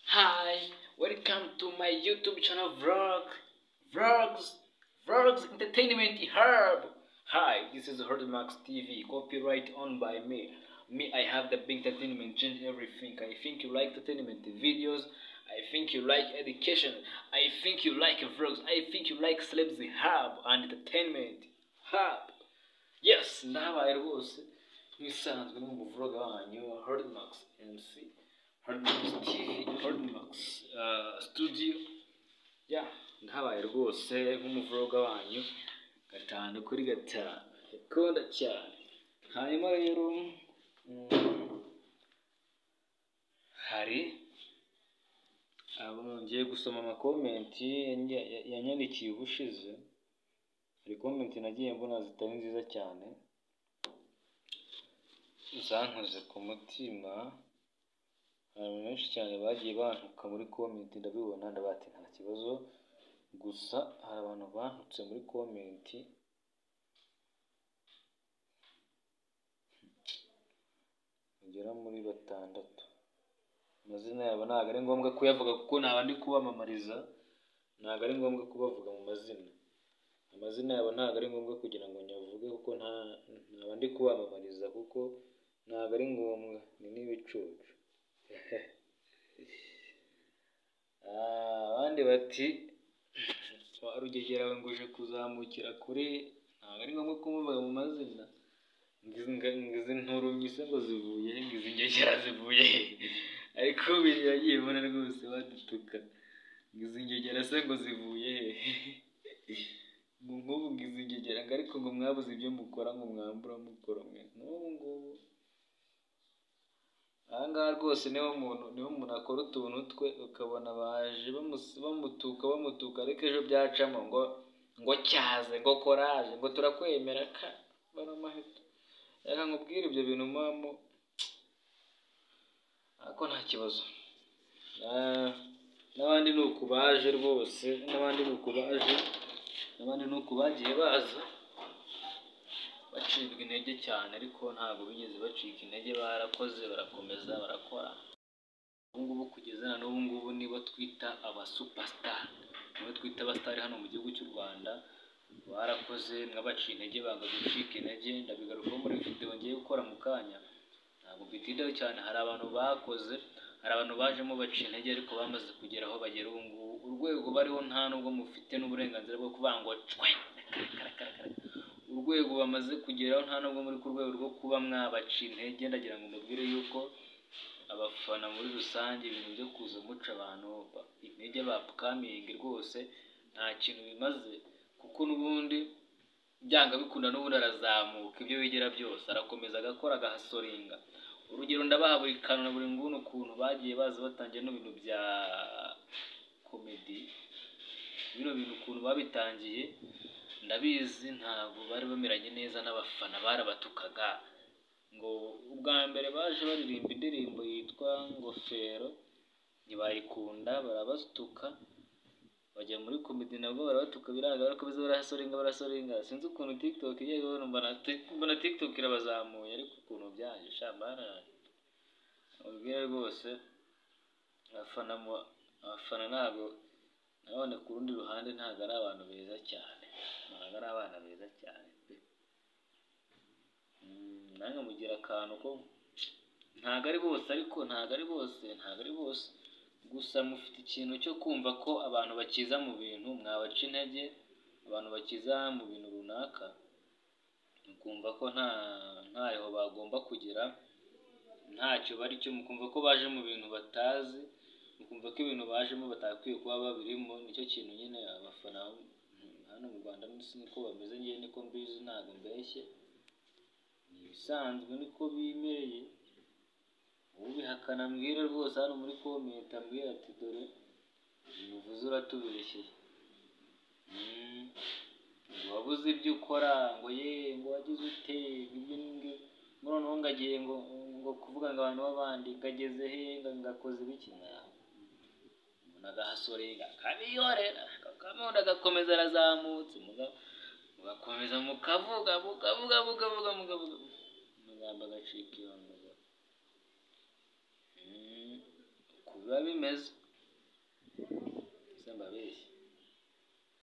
Hi, welcome to my YouTube channel vlog, vlogs, vlogs entertainment hub. Hi, this is Herdmax TV, copyright owned by me. Me, I have the big entertainment, change everything. I think you like entertainment videos. I think you like education. I think you like vlogs. I think you like celebs hub and entertainment hub. Yes, ndabaye rwose nk'isanzwe no mu vloga wanyu Herdmax MC Herdmax TV Herdmax uh, studio ya ndabaye rwose nk'umuvloga wanyu gatanu kuri gatanu ikunda cyane hanyuma rero mm, hari abo ngiye gusoma amakomenti yanya- ya- yanyandikiye ubushize hari komenti nagiye mbona zitari nziza cyane zankoze ku mutima hari abantu benshi cyane bagiye bantuka muri komenti ndabibona ndabati nta kibazo gusa hari abantu bantutse muri komenti bagera muri batandatu amazina yabo ntabwo ari ngombwa kuyavuga kuko ntaba ndi kubamamariza ntabwo ari ngombwa kubavuga mu mazina amazina yabo ntabwo ari ngombwa kugira ngo nyavuge kuko nta ntaba ndi kubamamariza kuko ntabwo ari ngombwa ni n'ibicucu Ah, abandi bati "Wa rugegera we ngo uje kuzamukira kure ntabwo ari ngombwa kumuvuga mu mazina Ngizi- nga- ngizi nturumye se ngo zivuye he? ngizi ngegera zivuye he?" ariko biriya yagiye ubona rwose badutuka ngizi ngegera se ngo zivuye he ngo nk'ubu ngizi ngegera ngo ariko ngo mwabuze ibyo mukora ngo mwambura mukora mwe n'ubu ngubu aha ngaha rwose niho umuntu niho umuntu akora utuntu twe ukabona baje bamusi- bamutuka bamutuka ariko ejo byacamo ngo ngo cyaze ngo koraje ngo turakwemera ka baramahita reka nkubwire ibyo bintu mpamvu ariko nta kibazo Ah, n'abandi ni uku baje rwose n'abandi ni uku baje n'abandi ni uku bagiye baza bacibwa intege cyane ariko ntabwo bigeze bacika intege barakoze barakomeza barakora ubu ngubu kugeza na n'ubu ngubu nibo twita aba superstar nibo twita abasitari hano mu gihugu cy'u Rwanda barakoze mwabaciye intege banga gucika intege ndabigarukaho muri video ngiye gukora mu kanya ntabwo mbitindaho cyane hari abantu bakoze hari abantu bajemo baciye intege ariko bamaze kugera aho bagera ubu ngubu urwego bariho nta n'ubwo mufite n'uburenganzira bwo kuvuga ngo cwe karakarakara urwego bamaze kugeraho nta nubwo muri ku rwego rwo kuba mwabaca intege ndagira ngo mubwire yuko abafana muri rusange ibintu byo kuza muca abantu ba- intege bapfukamingi rwose nta kintu bimaze kuko n'ubundi byanga bikunda n'ubundi arazamuka ibyo wigira byose arakomeza agakora agahasoringa urugero ndabaha buri kantu na buri nguni ukuntu bagiye baza batangira no bintu bya komedi bino bintu ukuntu babitangiye ndabizi ntabwo bari bameranye neza n'abafana barabatukaga ngo ubwa mbere baje baririmba indirimbo yitwa ngofero ntibayikunda barabasutuka bajya muri komedi nabwo barabatuka biranga ariko biza barahasorenga barasorenga sinzi ukuntu tiktok igiye kubona mbona tik- mbona tiktok irabazamuye ariko ukuntu byaje shamara ubwire rwose abafana mu- abafana ntabwo nabone ku rundi ruhande ntabwo ari abantu beza cyane ntabwo ari abana beza cyane pe Mm, namwe mugira akantu ko ntabwo ari bose ariko ntabwo ari bose ntabwo ari bose gusa mufite ikintu cyo kumva ko abantu bakiza mu bintu mwabaca intege abantu bakiza mu bintu runaka mukumva ko nta ntaho bagomba kugera ntacyo bari cyo mukumva ko baje mu bintu batazi mukumva ko ibintu bajemo batakwiye kuba babirimo nicyo kintu nyine abafana mm, hano mu Rwanda munsi niko bameze ngewe niko mbizi ntabwo mbeshye ni ibisanzwe niko bimereye ubihakana mbwira rwose hano muri komenti ambwira ati dore uvuze uratubeshyeye Mm. ngo wabuze ibyo ukora ngo ye ngo wagize ute ngo ibyo n'ibyo ngo noneho ngagiye ngo ngo kuvuga ngo abantu b'abandi ngageze he ngo ngakoze ibiki Nah. umuntu agahasorera akabiyorera akamundi agakomeza arazamutse muga- mugakomeza mukavuga mukavuga mukavuga mukavuga amagambo agacika iyo nduga uko biba bimeze ababeshyi